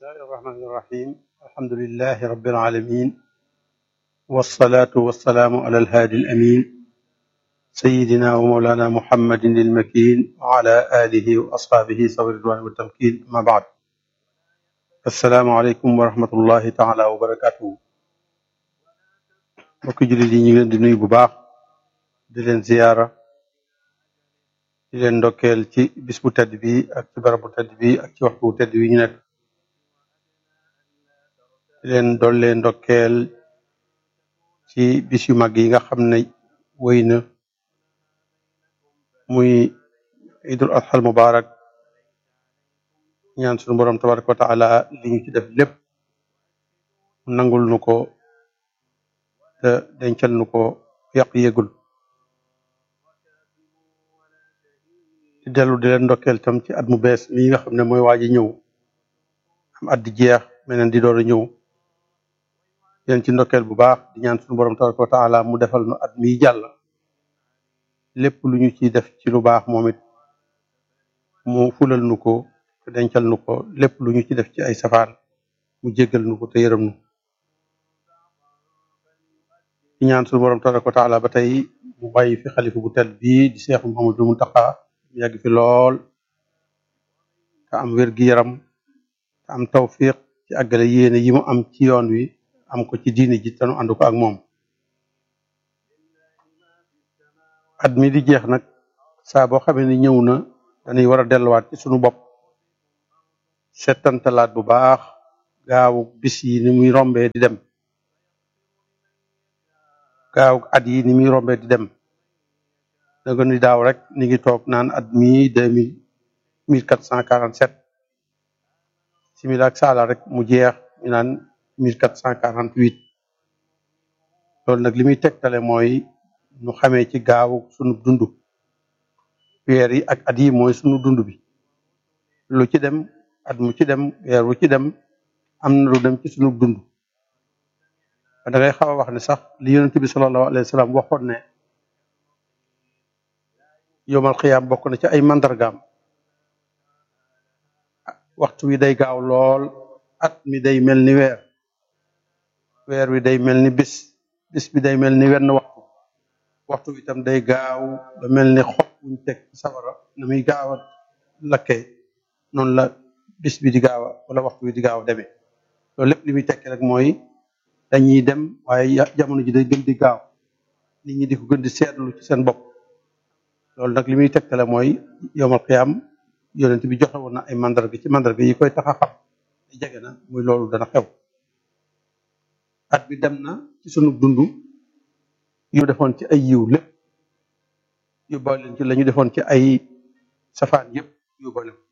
bismillahi irrahmani irrahim alhamdulilahi rabbil alamin wasalaatu wasalaamu ala alhaadi alamin sayidina wa mawlana muhammadin ilmakin wa ala alihi wa asxaabihi sawi ridwani wa tamkin ama baad assalaamu aleykum wa rahmatullahi taala wa barakatuhu mbokki jullit yi ñu ngi leen di nuyu bu baax di leen ziyaara di leen ndokkeel ci bis bu tedd bi ak ci barab bu tedd bi ak ci waxtu bu tedd bi ñu nekk di leen dollee ndokkeel ci bis yu mag yi nga xam ne wéy na muy idul adxal mubarak ñaan suñu borom tabaraka wa taala li ñu ci def lépp mu nangul nu ko te dencal nu ko yàq yégul di dellu di leen ndokkeel tam ci at mu bees mii nga xam ne mooy waaj a ñëw am at di jeex meneen di door a ñëw leen ci ndokkeel bu baax di ñaan suñu borom tabaraka wa taala mu defal nu at mii jàll lépp lu ñu ciy def ci lu baax moom it mu fulal nu ko te dencal nu ko lépp lu ñu ci def ci ay safaan mu jéggal nu ko te yërëm nu di ñaan suñu borom tabaraka wa taala ba tey mu bàyyi fi xalifa bu tedd bii di Seex Muhammadu Muntaxa mu yàgg fi lool te am wér gi yaram te am tawfiq ci àggale yéene yi mu am ci yoon wi am ko ci diine ji te nu ànd ko ak moom at mi di jeex nag saa boo xamee ni ñëw na dañuy war a delluwaat ci sunu bopp settantalaat bu baax gaawu bis yi ni muy rombee di dem gaawu at yi ni muy rombee di dem danga ni daaw rek ni ngi toog naan at mi deux mille mille quatre cent quarante sept simila ak saala rek mu jeex ñu naan mille quatre cent quarante huit loolu nag li muy tegtale mooy nu xamee ci gaawu sunu dund weer yi ak at yi mooy sunu dund bi lu ci dem at mu ci dem weer wu ci dem am na lu dem ci sunu dund da ngay xaw a wax ne sax li yonent bi sallallahu alayhi wa sallam waxoon ne yomal xiyaam bokk na ci ay mandargaam waxtu wi day gaaw lool at mi day mel ni weer weer wi day mel ni bis bis bi day mel ni wenn waxtu waxtu wi itam day gaaw ba mel ni xob buñ teg ci sawara na muy gaaw a lakkee noonu la bis bi di gaaw a wala waxtu wi di gaaw a demee loolu lépp li muy tekki rek mooy dañuy dem waaye jamono ji day gën di gaaw nit ñi di ko gën di seetlu ci seen bopp loolu nag li muy tegtale mooy yomal xiyaam yonent bi joxe woon na ay mandarga ci mandarga yi koy tax a xam jege na muy loolu dana xew at bi dem na ci sunu dund yu defoon ci ay yiw lépp yóbbaale leen ci la ñu defoon ci ay safaan yëpp yóbbaale ko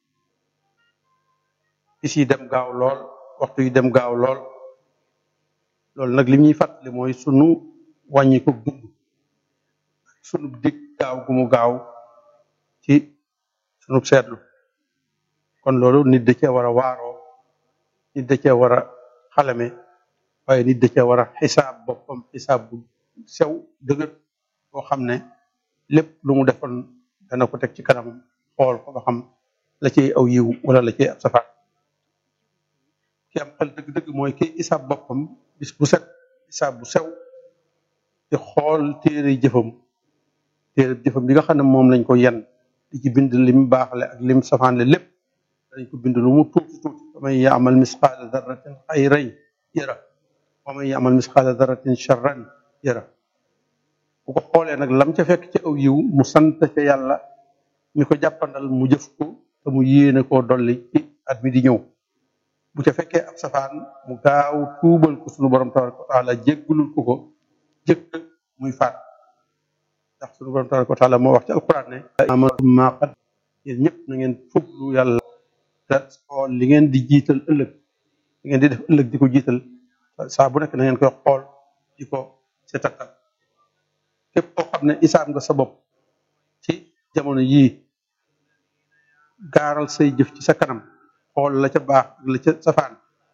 bis yi dem gaaw lool waxtu yi dem gaaw lool loolu nag li ñuy fàttali mooy sunu wàññi ko dund sunu dig gaaw gu mu gaaw ci sunu seetlu kon loolu nit da cee war a waaroo nit da cee war a xalame waaye nit da cee war a xisaab boppam xisaab bu sew dëgër boo xam ne lépp lu mu defoon dana ko teg ci kanam xool ko ba xam la ciy aw yiw wala la ciy ab safaan ki am xel dëgg-dëgg mooy ki xisaab boppam bis bu set xisaab bu sew di xool téere jëfam téere jëfam bi nga xam ne moom lañ ko yen di ci bind lim baaxle ak lim safaanle lépp dañ ko bind lu mu tuuti tuuti wa man yaamal misqaala darratin xayran yara wa man yaamal misqaala darratin charran yara bu ko xoolee nag lam ca fekk ci aw yiw mu sant ca yàlla mi ko jàppandal mu jëf ko te mu yéene koo dolli ci at mi di ñëw bu ca fekkee ab safaan mu gaaw tuubal ko sunu borom tabaraka wa taala jéggulul ko ko jëkk muy faat ndax sunu borom tabaraka wa taala moo wax ci alquran ne amatum maa qad yéen ñëpp na ngeen fuglu yàlla te xool li ngeen di jiital ëllëg li ngeen di def ëllëg di ko jiital saa bu nekk na ngeen koy xool di ko seetatal képp koo xam ne isaab nga sa bopp ci jamono yii gaaral say jëf ci sa kanam xool la ca baax ak la ca safaan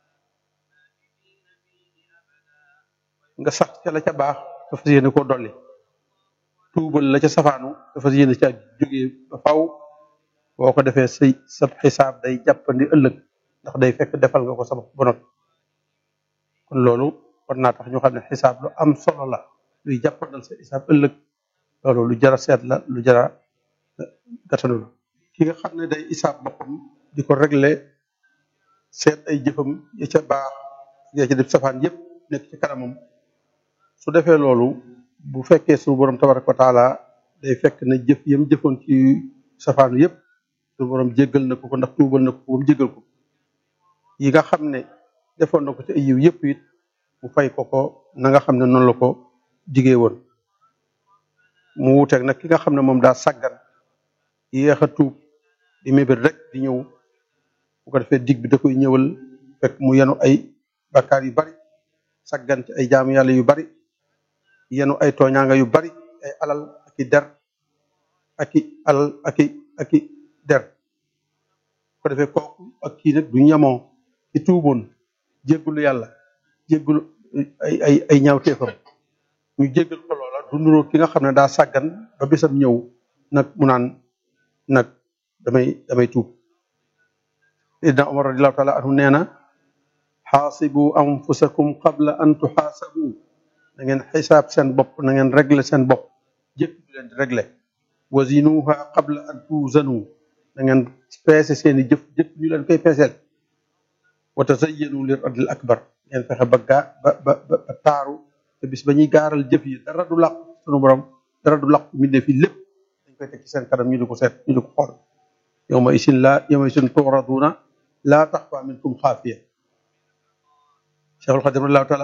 nga sax ca la ca baax te fas yéene koo dolli tuubal la ca safaanu te fas yéene ca jógee ba faw boo ko defee say sa xisaab day jàppandi ëllëg ndax day fekk defal nga ko sa bopp ba noppi kon loolu war naa tax ñu xam ne xisaab lu am solo la luy jàppandal sa xisaab ëllëg loolu lu jara seet la lu jara gatanu la ki nga xam ne day isaab boppam di ko régler seet ay jëfam ya ca baax ya ca def safaan yépp nekk ci kanamam su defee loolu bu fekkee suñu borom tabaraka wa taala day fekk na jëf yam jëfoon ci safaanu yépp suñu borom jéggal na ko ko ndax tuubal na ko ko ba mu jéggal ko yi nga xam ne defoon na ko ci ay yiw yépp it mu fay ko ko na nga xam ne noonu la ko digee woon mu wuuteeg nag ki nga xam ne moom daa sàggan yéex a tuub di mébét rek di ñëw bu ko defee dig bi da koy ñëwal fekk mu yenu ay bakkaar yu bari sàggan ci ay jaamu yàlla yu bari yenu ay tooñaanga yu bari ay alal ak i der ak i alal ak i ak i der bu ko defee kooku ak kii nag du ñamoo ci tuuboon jéggulu yàlla jéggulu ay ay ay ñaawteefam ñu jéggal ko loola du nuroo ki nga xam ne daa sàggan ba bisam ñëw nag mu naan nag damay damay tuub Seydina Omar radiallahu taala anhu nee na xaasibu anfusakum qabla an tuxaasabu na ngeen xisaab seen bopp na ngeen régler seen bopp jëkk bi leen di régler wazinuha qabla an tuuzanu na ngeen peese seeni jëf jëkk ñu leen koy peeseel wa tazayyanu li radil akbar ngeen fexe ba gaa ba ba ba taaru te bis ba ñuy gaaral jëf yi dara du làqu sunu borom dara du làqu mi def fi lépp dañ koy teg ci seen kanam ñu di ko seet ñu di ko xool yawma isin la yawma isin turaduna laa taxfa minkum xaafiya Cheikhul Xadim radiallahu taala